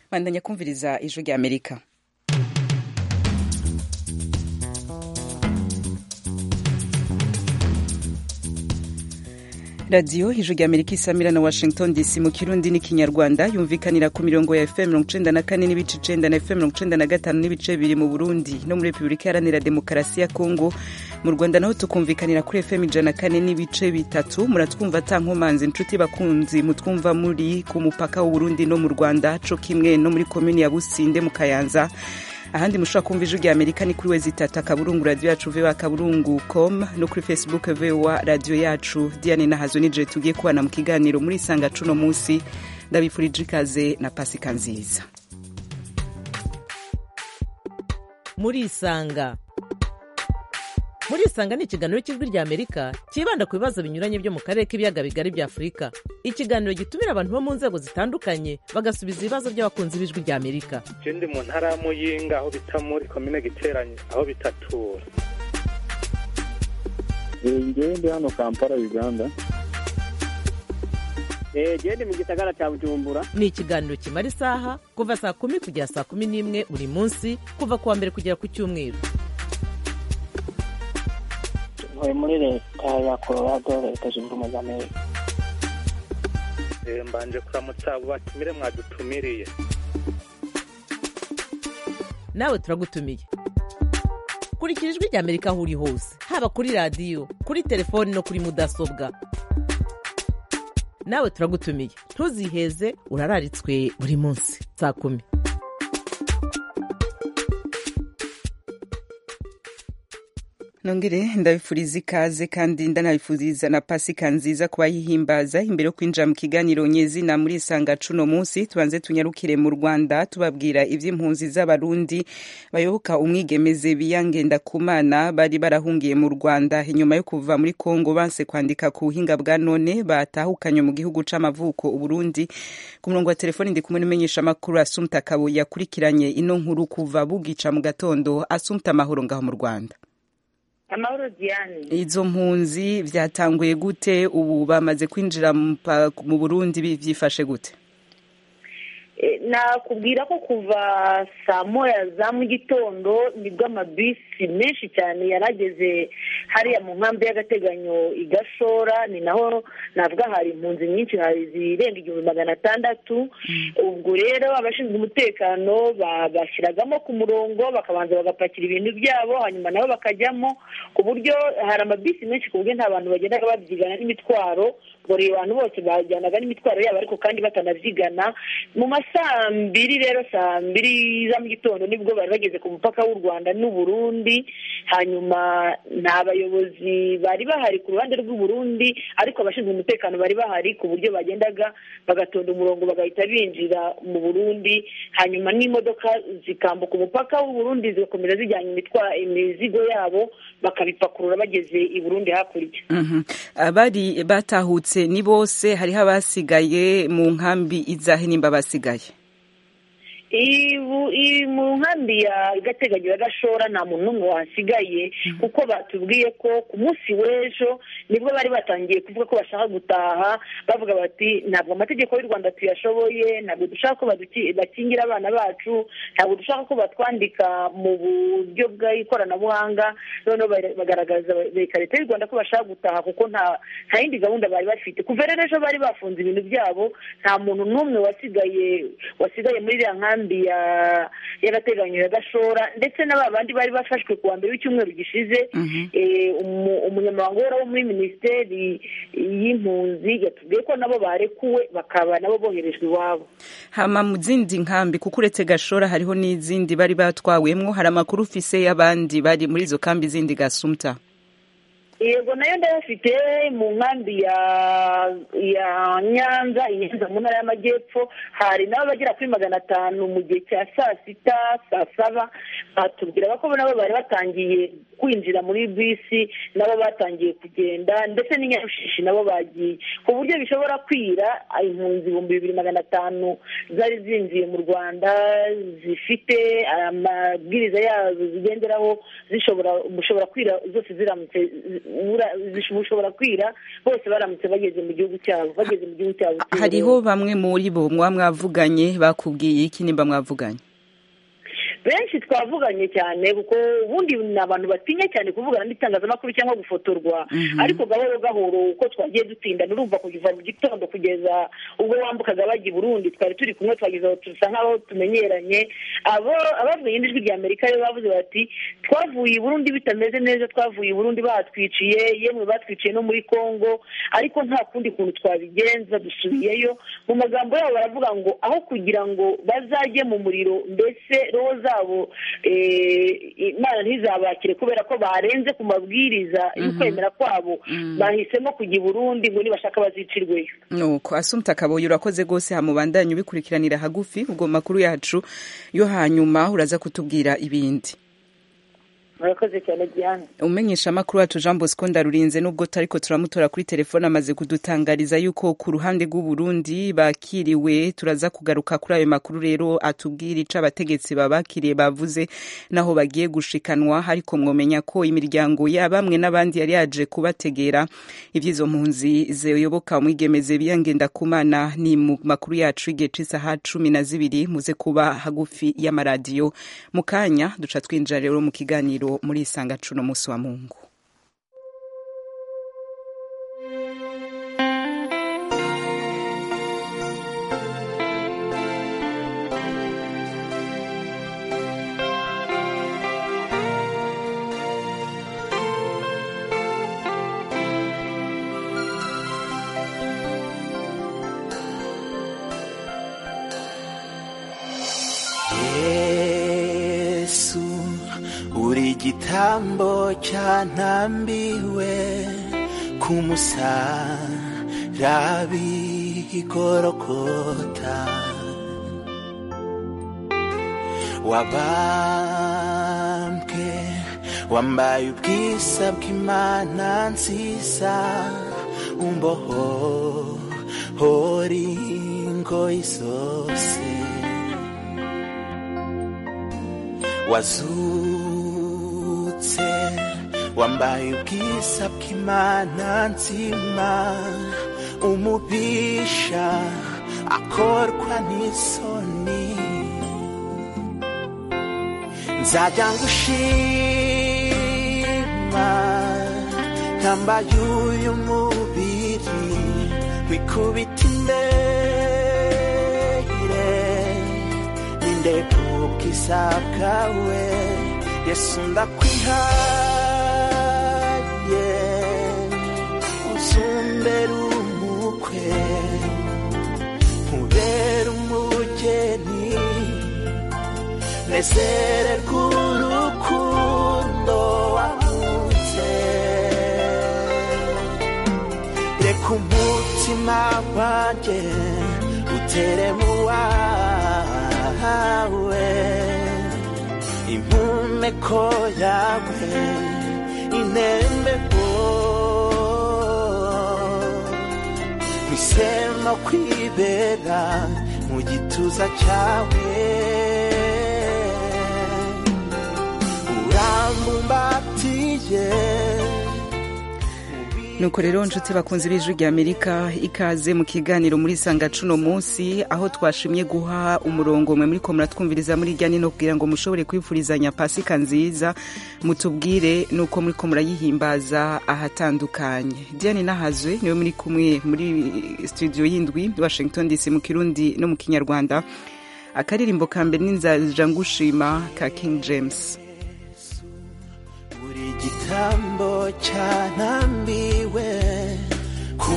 bandanya kumviriza ijwi rya amerika radiyo ijwi rya amerika isamira na washington dc mu kirundi n'ikinyarwanda yumvikanira ku mirongo ya fm mirongo icenda na kane n'ibice icenda na fm mirongo icenda na gatanu n'ibice bibiri mu burundi no muri repubulika iharanira demokarasi ya kongo mu rwanda naho tukumvikanira kuri fm ijana na kane n'ibice bitatu muratwumva ata nkomanzi inshuti bakunzi mutwumva muri ku mupaka w'uburundi no mu rwanda co kimwe no muri komini ya businde mu kayanza ahandi mushobora kumva ijwi rya amerika ni kuri wezi itatu akaburungu radiyo yacu voa akaburungu com no kuri facebook voa radiyo yacu diane nahazo nije tugiye kubana mu kiganiro muri isanga cuno munsi ndabifurije ikaze na pasika nziza muri isanga muri isanga ni ikiganiro cy'ijwi rya amerika cyibanda ku bibazo binyuranye byo mu karere k'ibiyaga bigari bya afurika ikiganiro gitumira abantu bo mu nzego zitandukanye bagasubiza ibibazo by'abakunzi b'ijwi rya amerika je ndi mu ntara ya muyinga aho bita muri komine giteranye aho bitatura ngewe ndi hano kampala uganda gende mu gisagara cya bujumbura ni ikiganiro kimara isaha kuva saa kumi kugera saa kumi n'imwe buri munsi kuva ku wa mbere kugera ku cyumweru ntuye muri leta ya colorado leta zunze ubumwe za amerika Eh, mbanje kuramutsa abo batumire mwadutumiriye nawe turagutumiye kurikira ijwi rya amerika aho uri hose haba kuri radiyo kuri telefoni no kuri mudasobwa nawe turagutumiye ntuziheze urararitswe buri munsi saa kumi nongere ndabifuriza ikaze kandi ndanabifuriza na pasika nziza kubayihimbaza imbere yo kwinjira mu kiganiro nyezina muri isanga cuno munsi tubanze tunyarukire mu rwanda tubabwira ivy'impunzi z'abarundi bayoboka umwigemeze biyangenda kumana bari barahungiye mu rwanda inyuma yo kuva muri kongo banse kwandika ku buhinga bwa none batahukanywe mu gihugu c'amavuko uburundi ku murongo wa telefoni ndi kumwe n'umenyesha amakuru asumta kabo yakurikiranye ino nkuru kuva bugica mu gatondo asumta amahoro ngaho mu rwanda amahoro diane izo mpunzi vyatanguye gute ubu bamaze kwinjira mu pa- mu burundi bi- vyifashe gute Eh, nakubwira ko kuva saa moya za mu gitondo nibwo amabisi menshi cyane yarageze hariya mu nkambi y'agateganyo i gashora ni naho navuga hari impunzi nyinshi hari zirenga igihumbi magana atandatu ubwo rero abashinzwe umutekano ba- bashyiragamo ku murongo bakabanza bagapakira ibintu byabo hanyuma nabo bakajyamo ku buryo hari amabisi menshi ku buryo nta bantu bagendaga babyigana n'imitwaro buri bantu bose bajyanaga n'imitwaro yabo ariko kandi batanabyigana mu ma saa mbiri rero saa mbiri za mu gitondo nibwo bari bageze ku mupaka w'u rwanda n'uburundi hanyuma nta bayobozi bari bahari ku ruhande rw'uburundi ariko abashinzwe umutekano bari bahari ku buryo bagendaga bagatonda umurongo bagahita binjira mu burundi hanyuma n'imodoka zikambuka umupaka w'uburundi zigakomeza zijyanye imitwa- imizigo yabo bakabipakurura bageze i burundi hakurya Mhm. abari batahutse ni bose hariho abasigaye mu nkambi izahe nimba basigaye Ibu- i- mu nkambi ya gateganyo ya gashora nta muntu n'umwe wahasigaye kuko batubwiye ko ku munsi w'ejo nibwo bari batangiye kuvuga ko bashaka gutaha bavuga bati ntabwo amategeko y'u rwanda tuyashoboye ntabwo dushaka ko baduki- bakingira abana bacu ntabwo dushaka ko batwandika mu buryo bw'ikoranabuhanga noneho bare- bagaragaza bereka leta y'u rwanda ko bashaka gutaha kuko nta nta yindi gahunda bari bafite kuva rero ejo bari bafunze ibintu byabo nta muntu n'umwe wasigaye wasigaye muri iriya nkambi ya y'agateganyo ya gashora ndetse na ba bandi bari bafashwe ku wa mbere w'icyumweru gishize eh, umu- umunyamabanga uhoraho muri minisiteri y'impunzi yatubwiye ko nabo barekuwe bakaba nabo boherejwe iwabo hama mu zindi nkambi kuko uretse gashora hariho n'izindi bari batwawemwo hari amakuru ufise y'abandi bari muri izo kambi zindi gasumta yego nayo ndayafite mu nkambi ya ya nyanza i nyanza mu ntara y'amajyepfo hari nabo bagera kuri magana atanu mu gihe cya saa sita saa saba batubwiraga ko nabo bari batangiye kwinjira muri bisi nabo batangiye kugenda ndetse n'inyarushishi nabo bagiye ku buryo bishobora kwira impunzi ibihumbi bibiri magana atanu zari zinjiye mu rwanda zifite amabwiriza yazo zigenderaho zishobora gushobora kwira zose ziramutse bura- zish- bushobora kwira bose baramutse bageze mu gihugu cyabo bageze mu gihugu cyabo cy'u hariho bamwe muri bo mwa mwavuganye bakubwiye iki nimba mwavuganye benshi twavuganye cyane kuko ubundi ni abantu batinya cyane kuvugana n'itangazamakuru cyangwa gufotorwa ariko gahoro gahoro uko twagiye dutindana urumva kuva mu gitondo kugeza ubwo wambukaga bajya i burundi twari turi kumwe twageze aho dusa nk'aho tumenyeranye abo abavuye ijwi rya amerika rero bavuze bati twavuye i burundi bitameze neza twavuye i burundi batwiciye yemwe batwiciye no muri congo ariko nta kundi kuntu twabigenza dusubiyeyo mu magambo yabo baravuga ngo aho kugira ngo bazajye mu muriro mbese roho zabo eh, imana ntizabakire kubera ko barenze ku mabwiriza y'ukwemera kwabo bahisemo kujya i burundi ngo nibashaka bazicirweyo nuko asumta kaboyi urakoze rwose hamubandanye ubikurikiranira hagufi ubwo makuru yacu yo hanyuma uraza kutubwira ibindi murakoze cyane diane umenyesha amakuru wacu jean bosco ndarurinze nubwo tariko turamutora kuri telefone amaze kudutangariza yuko ku ruhande rw'u Burundi bakiriwe turaza kugaruka kuri ayo makuru rero atubwira ico abategetsi babakiriye bavuze naho bagiye gushikanwa ariko mwomenya ko imiryango ya bamwe n'abandi yari yaje kubategera ivy'izo mpunzi ziyoboka umwigemeze biyangenda kumana ni mu makuru yacu y'igihe c'isaha cumi na zibiri muze kuba hagufi y'amaradiyo mu kanya duca twinjira rero mu kiganiro muri isanga cuno musi wa mungu yesu uri igitambo cyantambiwe ku musarabi igorogota wabambwe wambaye ubwiza bw'imana nziza umboho hori ngoyi zose wazutse wambaye ubwiza bw'imana nzima umubisha akorwa n'isoni nzajya ngushima ntambaye uyu mubiri wikubita imbere nindeka ubwiza bwawe yesu ndakwihaye uzumbere umukwe nkubere umugeni nezererwa urukundo wahunze reka umutima wanjye utere mu wawe impumeko yawe inembeko misemo kwibera mu gituza cyawe urambumbatiye nuko rero nshuti bakunze b'ijwi rya amerika ikaze mu kiganiro muri sanga cuno munsi aho twashimye guha umurongo mwe muri ko muratwumviriza muri irya nino kugira ngo mushobore kwifurizanya pasika nziza mutubwire nuko muri ko murayihimbaza ahatandukanye diane nahazwe niwe muri kumwe muri studio y'indwi washington dc mu kirundi no mu kinyarwanda akaririmbo ka mbere n'inzaja ngushima ka king james buri gitambo cyantambiwe ku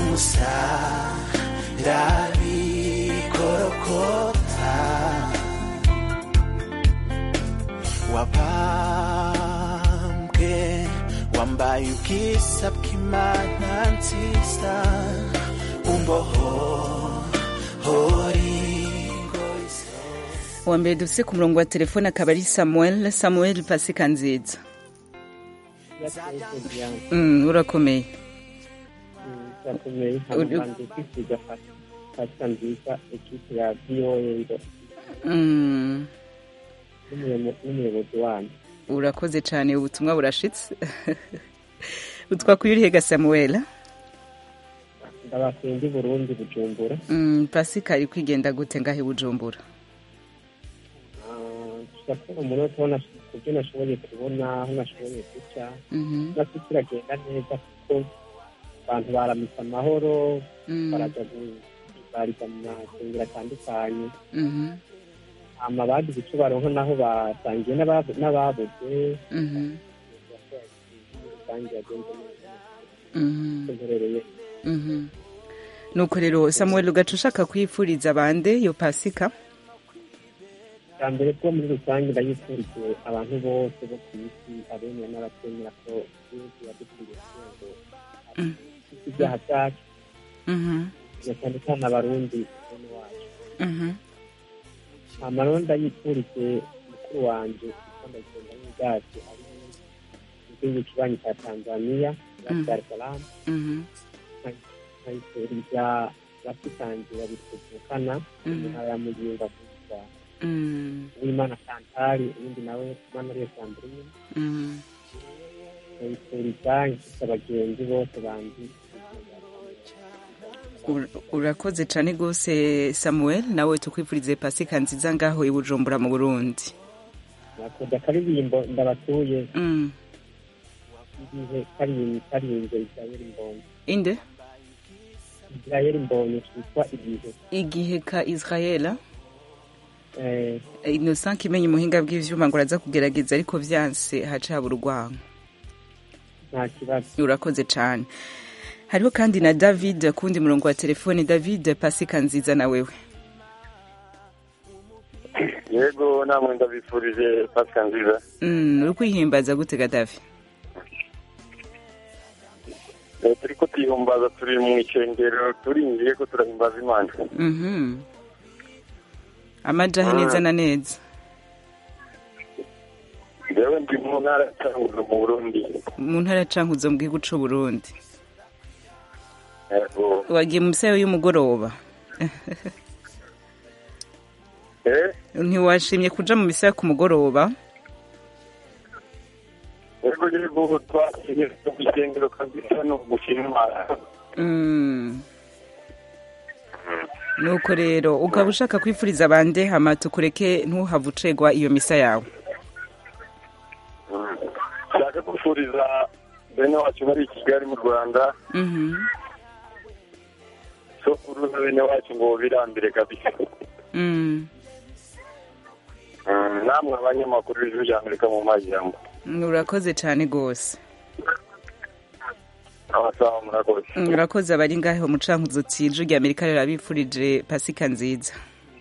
musarabi korokota wabambwe wambaye ubwiza bw'imana nziza umboho hori uwa mbere dufise ku murongo wa telefone akaba ari samuel samuel pasika nziza Mm, urakomeye birakomeye nkabanje kwifuza pasika nziza ekipe ya voa Mm, n'umuyobozi wanyu urakoze cyane ubutumwa burashitse utwakuye urihe ga samuel ndabakunda i burundi bujumbura mm, pasika iri kwigenda gute ngahe bujumbura tugakora umunota aho nash- ku byo nashoboye kubona aho nashoboye guca Mhm, nasi kiragenda neza kuko abantu baramutse amahoro mm, baraja guhimbarira mu masengero atandukanye mhm, hama bagize icyo baronka naho basangiye n'ababu- n'ababuze mhm, rusange yagenze neza mhm, mperereye mhm. nuko rero samuel ugaca ushaka kwifuriza bande yo pasika bwa mbere bwo muri rusange ndayifurize abantu bose bo ku isi abemera n'abatemera ko yesu yadukwiye kugira ngo Mm. afite ibyaha byacu Mhm, na cyane cyane abarundi bene wacu mhm, hama rero ndayifurize mukuru wanje kuko ndagenda n'ubwacu ari mu gihugu kibanyi cya tanzaniya ya Mm. dar es salaam mhm, nkayifuriza basitangira bituvukana mu mhm, ntara ya muyinga kuva mm, uwimana santari uwundi nawe manariyo sandrine mhm. nkayifuriza inshuti abagenzi bose bandi Ur- urakoze cyane rwose samuel nawe tukwifurize pasika nziza ngaho i bujumbura mu burundi nakoda akaririmbo ndabatuye Mm. igihe karinze karinze israel mbonye inde israel mbonye kitwa igihe igihe ka israel eh, innocent kimenya umuhinga bw'ivyuma ngo araza kugerageza ariko vyanse haca habura urwango nta kibazo urakoze cyane hariho kandi na david kundi murongo wa telefone david pasika nziza na wewe yego namwe ndabifurije pasika nziza mm, uri kwihimbaza gutega davi Eh, turi ko tuyihumbaza turi mu icengero turinjiye ko turahimbaza imana mhm amajahe neza na neza jewe ndi mu ntara ya cankuzo mu burundi mu ntara ya cankuzo mu gihugu c'uburundi yego wagiye mu misayo y'umugoroba eh ntiwashimye kuja mu misa yo ku mugoroba yego yego twasiye mu icengero kabisa no gushima imana Mm. nuko rero ukaba ushaka kwifuriza bande hama tukureke ntuhave ucegwa iyo misa yawe Mm. nshaka gufuriza bene wacu bari i kigali mu rwanda Mhm. sokuru na bene wacu ngo birambire kabisa Mm. Mm, namwe abanyamakuru b'ijwi rya amerika mu majyambo urakoze cyane rwose abasaha murakoze urakoze abari ngaho mu cankuzo tije rya amerika rero abifurije pasika nziza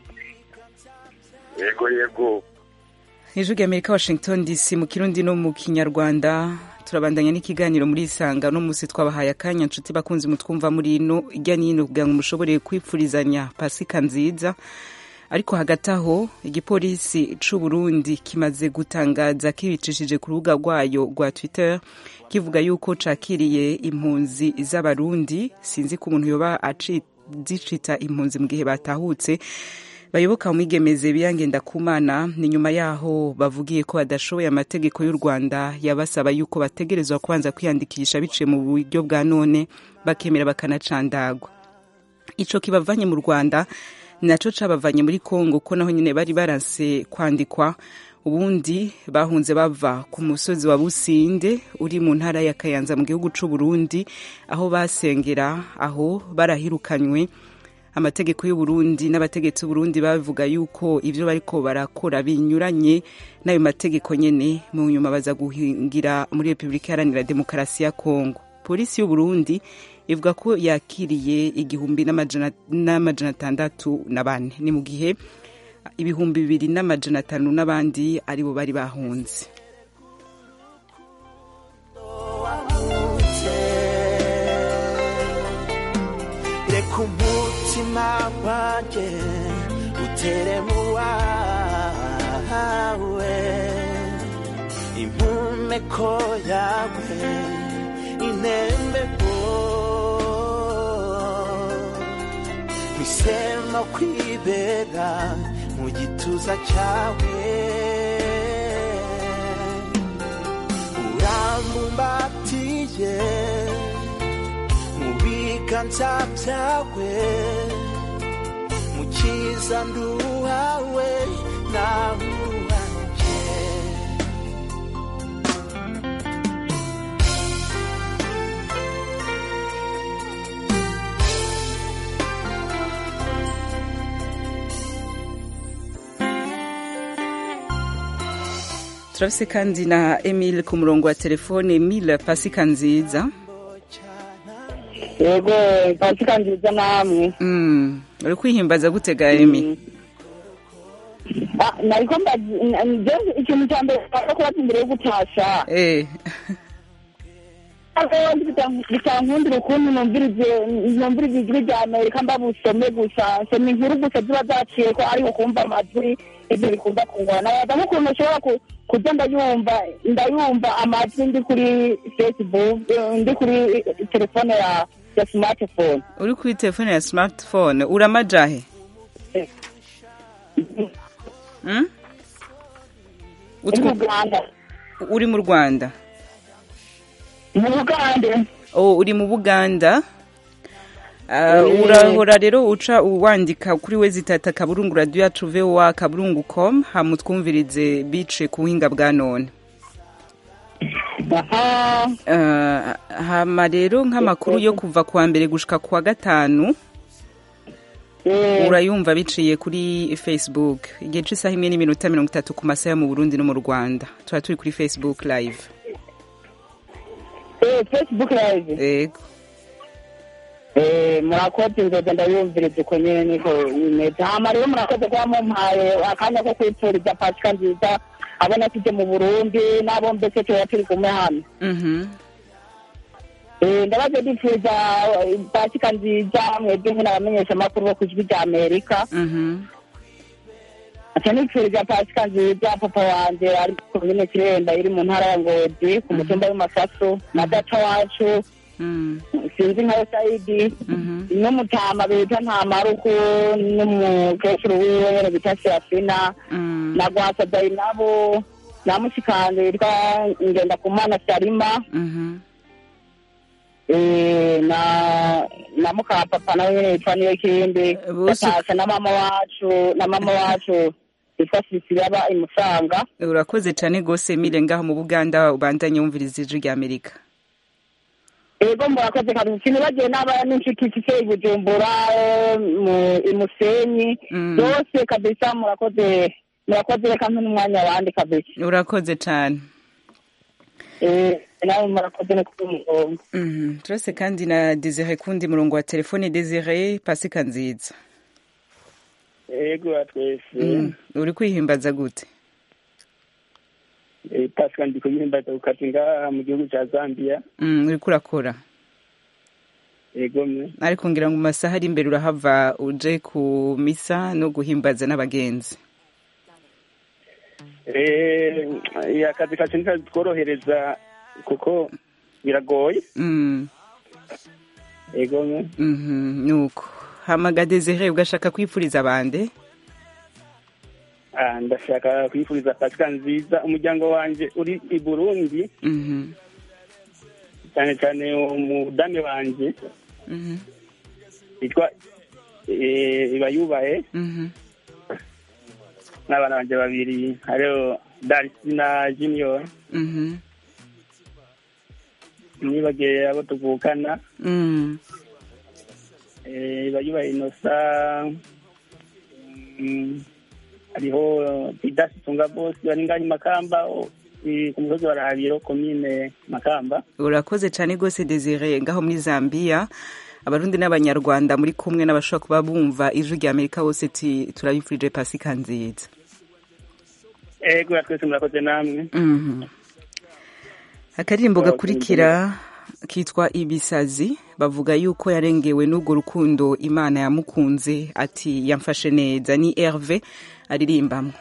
yego yego ijwi rya amerika washington dc mu kirundi no mu kinyarwanda turabandanya n'ikiganiro muri isanga no munsi twabahaye akanya nshuti bakunzi mutwumva muri ino ijya n'ino kugira ngo mushobore kwifurizanya pasika nziza ariko hagati aho igipolisi c'u Burundi kimaze gutangaza kibicishije ku rubuga rwayo rwa twitter kivuga yuko cakiriye impunzi z'abarundi sinzi ko umuntu yoba aci- zicita impunzi mu gihe batahutse bayoboka umwigemeze biyangenda kumana ni nyuma yaho bavugiye ko badashoboye amategeko y'u rwanda yabasaba yuko bategerezwa kubanza kwiyandikisha biciye mu buryo bwa none bakemera bakanacandagwa ico kibavanye mu rwanda ni naco cabavanye muri kongo ko naho nyine bari baranse kwandikwa ubundi bahunze bava ku musozi wa businde uri mu ntara ya kayanza mu gihugu c'u burundi aho basengera aho barahirukanywe amategeko y'u Burundi n'abategetsi b'u Burundi bavuga yuko ivyo bariko barakora binyuranye n'ayo mategeko nyene mu nyuma baza guhingira muri Repubulika Iharanira Demokarasi ya Kongo polisi y'u Burundi ivuga ko yakiriye igihumbi n'amajana n'amajana atandatu na bane ni mu gihe ibihumbi bibiri n'amajana atanu n'abandi aribo bari bahunze reka umutima wanjye utere mu wawe impumeko yawe intembeko mpisemo kwibera mu gituza cyawe urambumbatiye nkwiye mu biganza byawe mu cyiza nduhawe nawe uruhanje turafise kandi na emile ku murongo wa telefone emile pasika nziza yego pasika nziza namwe Mm, uri kwihimbaza gutega emi Ah, nariko mbazi n- je ikintu cya mbere nshaka kubaza imbere yo gutasha eh bitankundira ukuntu numvirize numvirize ijwi rya amerika mbabusome gusa nsoma inkuru gusa ziba zaciye ko ariho kumva amajwi ibyo bikunda kungora nabaza nk'ukuntu ushobora ku- kuza ndayumva ndayumva amajwi ndi kuri facebook eh, ndi kuri eh, telefone ya ya smartphone uri kuri telefone ya smartphone uramajahe Mm? uri mu rwanda uri mu rwanda mu bugande oh uri mu buganda Ah, Eh. urahora rero uca wandika kuri we zitata kaburungu radio yacu voa kaburungu com hamutwumvirize bice ku buhinga bwa none Ah, hama rero nk'amakuru yo kuva kuwa mbere gushika kuwa gatanu urayumva biciye kuri facebook igihe c'isaha imwe n'iminota mirongo itatu ku masaha yo mu burundi no mu rwanda tuba turi kuri facebook live eh facebook live yego Eh, murakoze nzoza ndayumviriza uko nyene niko bimeze hama rero murakoze kuba mumpaye akanya ko kwipfuriza pasika nziza abo nasize mu burundi n'abo mbese tuba turi kumwe hano Mhm. Eh, ndabaje ndipfuza eh, pasika nziza mwebwe nkene abamenyesha amakuru bo ku ijwi rya amerika Mhm. aca nipfuriza pasika nziza papa wanje ari komine kirenda iri mu ntara ya ngozi ku mutumba w'amasasu na data wacu Mm. sinzi nka sayidi Mhm. n'umutama bita ntamaruku n'umukecuru wiwe nyene bita serafina Mm. na gwasa dayinabo na mushikanje yitwa ngendakumana sarima Mhm. eh, na na mukapapa nawe nyene yitwa niyo kindi Bose- gatasha na mama wacu na mama wacu yitwa sisiri aba imusanga urakoze cyane rwose mire ngaho mu buganda ubandanye wumviriza ijwi rya amerika ego murakoze kabisa sinibagiwe n'aba n'inshuti mfise i bujumbura eh, mu imusenyi Mm. bose kabisa murakoze murakoze reka mpe n'umwanya abandi kabisa urakoze cyane Eh, nawe murakoze no kuba umurongo Mhm. turase kandi na desire kundi murongo wa telefone desire pasika nziza ego twese Mm. uri kwihimbaza gute Eh, pasika ndi kuyihimbaza gukata ngaha mu gihugu ca zambia Mm, uriko urakora ego mwe ariko ngira ngo mu masaha ari imbere urahava uje ku misa no guhimbaza n'abagenzi Eh, akazi kacu ntikatworohereza kuko biragoye Mm. ego mwe Mhm, nuko hamaga desire ugashaka kwipfuriza bande Ah, ndashaka kwifuriza pasika nziza umuryango wanje uri i burundi Mhm. cyane cyane umudame wanje Mhm. yitwa eh, ibayubahe Mhm. n'abana banje babiri hariho darisi na junior Mhm. nibagiye abo tuvukana Mm. eh, ibayubahe inosa mm, hariho didasi tunga bosi bari ngaho i makamba o- i- ku musozi wa rahabiro komine makamba urakoze cyane rwose desire ngaho muri zambia abarundi n'abanyarwanda muri kumwe n'abashobora kuba bumva ijwi rya amerika bose ti turabifurije pasika nziza ego twese murakoze namwe Mhm. akaririmbo Murakoze. gakurikira kitwa ibisazi bavuga yuko yarengewe n'urwo rukundo imana yamukunze ati yamfashe neza ni herve aririmbamo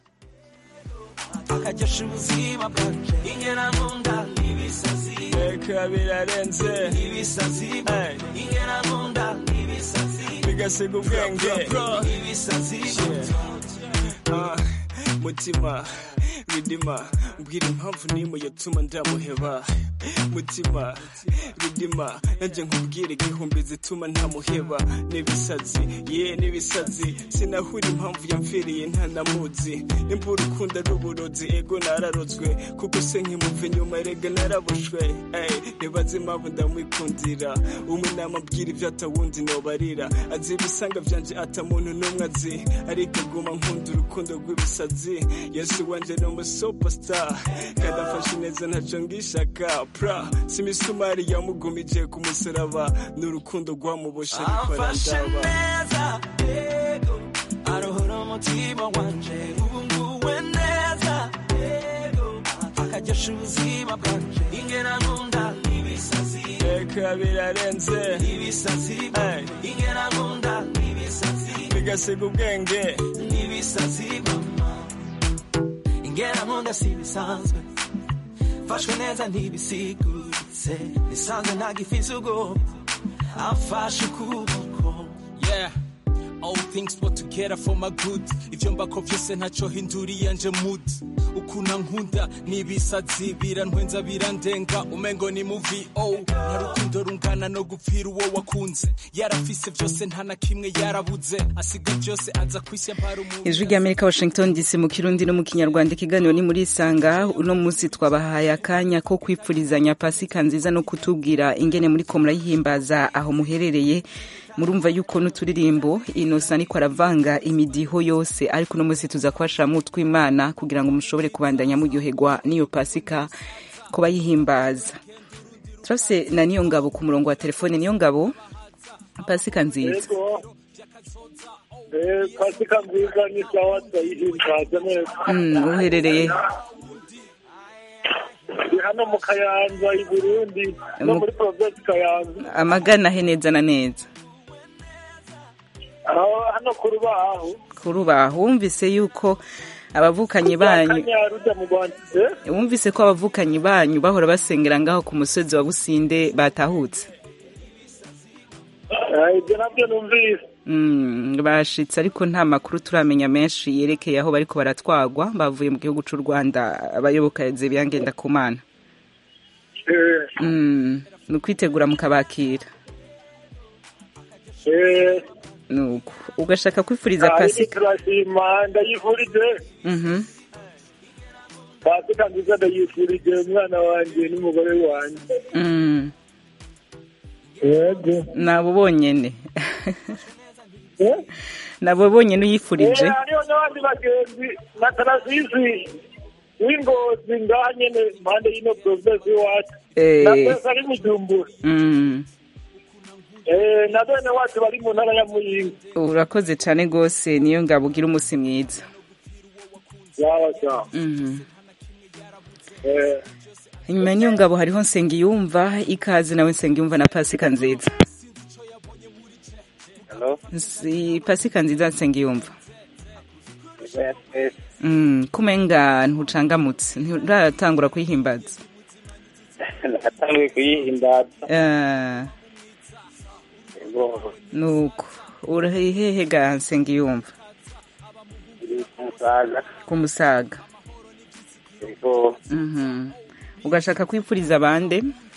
akagesha ubuzima bwanje ingera nkunda ibisazi reka birarenze ibisazi ingera nkunda ibisazi bigasiga ubwenge ibisazi Ah, mutima ridima mbwira impamvu n'imwe yatuma ndamuheba mutima ridima nanjye nkubwire igihumbi zituma ntamuheba n'ibisazi ye n'ibisazi sinahura impamvu yamfiriye ntanamuzi nimba urukundo ari uburozi ego nararozwe kuko se nkimuva inyuma erega narabushwe ey ntibaze impamvu ndamwikundira umwe namabwira ibyo atawundi nobarira azi ibisanga byanje atamuntu n'umwe azi ariko aguma nkunda urukundo rw'ibisazi yesu wanje ni umusuperstar kandi afashe neza ntaco ngishaka pra si imisumari yamugumije ku musaraba ni urukundo rwamuboshe ariko amfashe arandaba neza yego arohora umutima wanje ubu nguwe neza yego akagesha ubuzima bwanje ingena nkunda ibisazi reka birarenze ibisazi Ey. ingena nkunda ibisazi bigasiga ubwenge ibisazi mama ingena nkunda si bisanzwe mfashwe neza ntibisiguritse nisanze ntagifise ubwoba amfashe ukuboko yeah all things work together for my good ivyo mbako vyose ntaco hinduriye nje mood ukuna nkunda n'ibisazi birantwenza birandenga umengo ni mu vo nta rukundo rungana no gupfira uwo wakunze yarafise vyose nta na kimwe yarabuze asiga vyose aza kwisya mpara umuntu ijwi ry'amerika washington dc mu kirundi no mu kinyarwanda ikiganiro ni muri isanga uno munsi twabahaye akanya ko kwipfurizanya pasika nziza no kutubwira ingene muri ko murayihimbaza aho muherereye murumva yuko n'uturirimbo inosa niko aravanga imidiho yose ariko uno munsi tuza kubashiramo utw'imana kugira ngo mushobore kubandanya muryoherwa n'iyo pasika ko bayihimbaza turafise na niyo ngabo ku murongo wa telefone niyo ngabo pasika nziza yego eh pasika nziza ni sawa turayihimbaza neza Mm, uherereye ndi hano mu kayanza i burundi no Mu- muri provinsi kayanza amagana he neza na neza aho hano ku rubaho kuri ubaho wumvise yuko abavukanyi banyu kanyaruja mu rwanda eh? wumvise ko abavukanyi banyu bahora basengera ngaho ku musozi wa businde batahutse Eh, ibyo nabyo numvise Mm, bashitse ariko nta makuru turamenya menshi yerekeye aho bariko baratwagwa bavuye mu gihugu c'u rwanda abayoboka zebiyangenda kumana Eh, mm, ni ukwitegura mukabakira eh, nuko ugashaka kwifuriza ariko pasika turashima ndayifurije Mhm. pasika nziza ndayifurije umwana wanjye n'umugore wanjye Mm, yego nabo bonyene nabo bonyene uyifurije Eh, hariho n'abandi bagenzi na tarasisi w'ingozi ngaha nyene impande y'ino provinsi iwacu Eh. na twese ari bujumbura Mm. Eh, na bene wacu bari mu ntara ya muyinga urakoze cyane rwose niyo ngabo ugira umunsi mwiza sawa sawa Mhm. Eh, inyuma y'iyo ngabo hariho nsengiyumva ikaze nawe nsengiyumva na pasika nziza Hello? si pasika nziza nsengiyumva Yes, mm, kumenga ntucangamutse nturatangura kuyihimbaza natanguye kuyihimbaza Eh, yego nuko urahehehe ga nsengiyumva iri ku musaga ku musaga yego Mhm. ugashaka kwipfuriza abande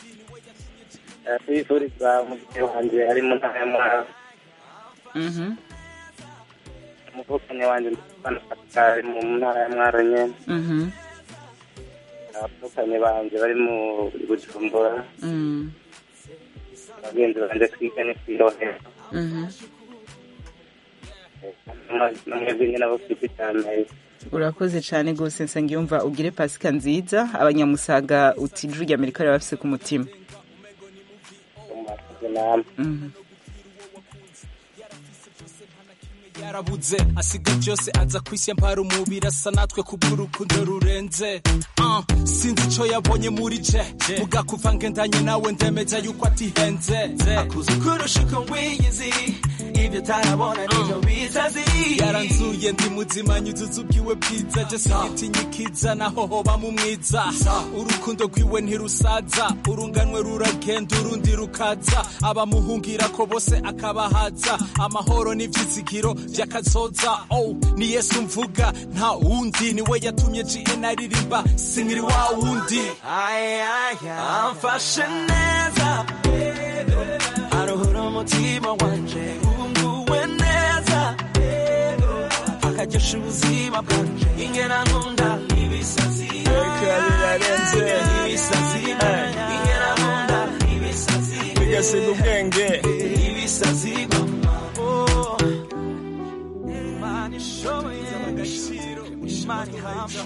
twifuriza umubyeyi wanjye ari mu ntara ya mwaro Mhm. umuvukanyi wanjye ndabona ari mu ntara ya mwaro nyene Mhm. abavukanyi banjye bari mu bujumbura Mm. abagenzi banjye twiga ni kwirohera Mhm. namwebwe nyine abo twite cyane urakoze cyane rwose nsengiyumva ugire pasika nziza abanyamusaga uti ijwi rya amerika riba bafise ku mutima mwakoze namwe Mhm. yarabuze asiga byose aza kwisya mpara umubiri asa natwe kubw'urukundo rurenze uh, sinzi ico yabonye muri je vuga kuva ngendanye nawe ndemeza yuko atihenze akuze kurusha uko wiyizi ibyo utarabona nibyo bisazi yaranzuye ndi muzima nyuzuza ubwiwe bwiza je sigitinya ikiza naho hoba mu mwiza urukundo rwiwe ntirusaza urunganwe ruragenda urundi rukaza abamuhungira ko bose akabahaza amahoro n'ivyizigiro vy'akazoza oh ni yesu mvuga nta wundi niwe yatumye gn aririmba sinkiri wa wundi amfashe neza aruhura umutima wanje wunguwe neza akagesha ubuzima bwanje ingena nkunda ibisazi birarenze ibisazi ingena nkunda ibisazi bigasiga ubwenge ibisazi Oh. Imana ishoboye agaciro Imana ihamya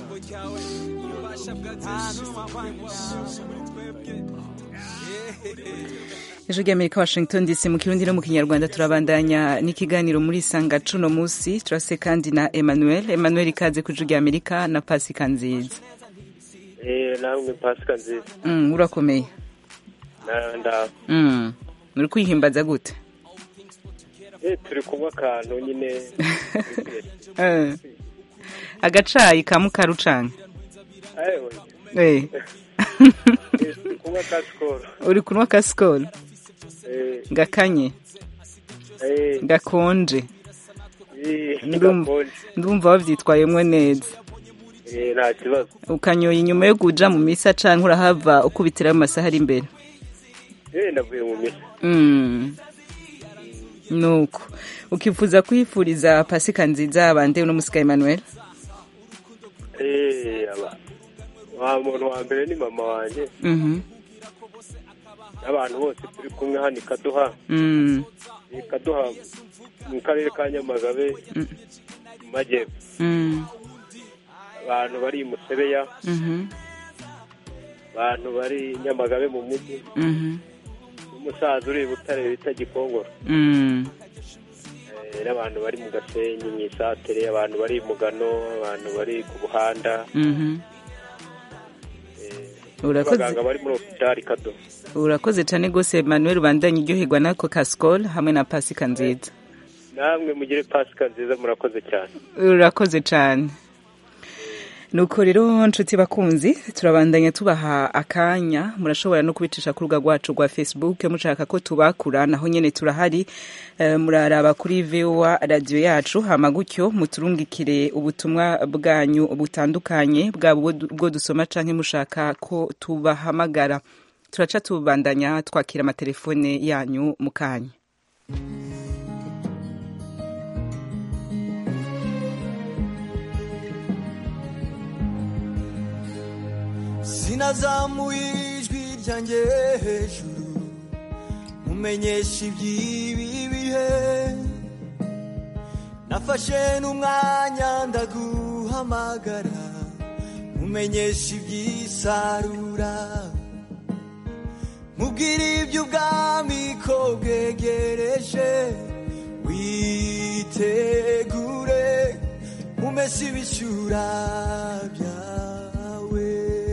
ijwi ry'amerika washington dc mu kirundi no mu kinyarwanda turabandanya n'ikiganiro muri sanga cuno musi turase kandi na emmanuel emmanuel ikaze ku ijwi ry'amerika na pasika nziza Eh, namwe pasika nziza mm, urakomeye Na- ndaho mm. uri kwihimbaza gute Eh, turi kunywa akantu nyine Eh. agacayi ka mukarucanga Ayewe. Eh. Eh, turi kunywa ka sikoro uri kunywa ka sikoro Eh, gakanye eh, gakonje eh, Ndum- gakonje. ndumva wavyitwayemwo neza Eh, nta kibazo ukanyoye inyuma yo kuja mu misa canke urahava ukubitirayo amasaha ari imbere Eh, ndavuye mu misa Mm. nuko ukifuza kwifuriza pasika nziza abande uno musika emmanuel Eh, aba wa muntu wa mbere ni mama wanjye Mhm. n'abantu bose turi kumwe hano i kaduha Mm. i kaduha mu karere ka nyamagabe Mm. mu majyepfo Mm. abantu bari i musebeya Mhm. abantu bari i nyamagabe mu mujyi Mhm. n'umusaza uri i butare bita gikongoro Mm. Eh, n'abantu bari mu gasenyi mu isatere abantu bari i mugano abantu bari ku buhanda Mhm. abaganga urakoze bari muri hopitali kado urakoze cyane rwose emmanuel ubandanye uryoherwa n'ako ka sikoro hamwe na pasika nziza namwe mugire pasika nziza murakoze cyane urakoze cyane nuko rero nshuti bakunzi turabandanya tubaha akanya murashobora no kubicisha ku rubuga rwacu rwa facebook mushaka ko tubakura naho nyene turahari Eh, muraraba kuri voa radiyo yacu hama gutyo muturungikire ubutumwa bwanyu butandukanye bwaba ubwo du- ubwo dusoma canke mushaka ko tubahamagara turaca tubandanya twakira amatelefone yanyu mu kanya sinazamuye ijwi ryanjye hejuru mumenyesha iby'ibi bihe nafashe n'umwanya ndaguhamagara mumenyesha iby'isarura mubwire iby'ubwami ko bwegereje witegure umese ibishyura byawe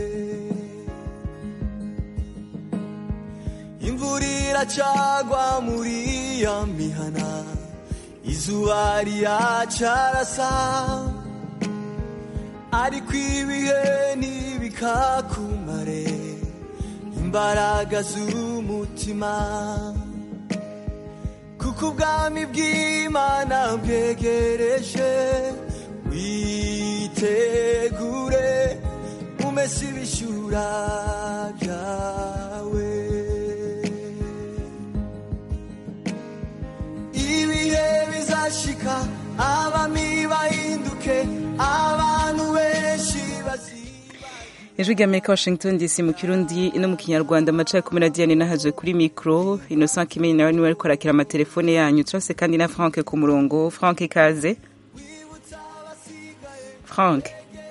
imvura iracagwa muri ya mihana izuba riracarasa ariko ibihe ntibikakumare imbaraga z'umutima kuko ubwami bw'imana bwegereje witegure umese ibishyura byawe ibihe bizashika abami bahinduke abantu benshi bazi ijwi ry'amerika washington dc mu kirundi no mu kinyarwanda amaca kumi na diane nahazwe kuri mikoro innocent kimenyi nawe niwe ariko arakira amatelefone yanyu turase kandi na frank ku murongo frank ikaze frank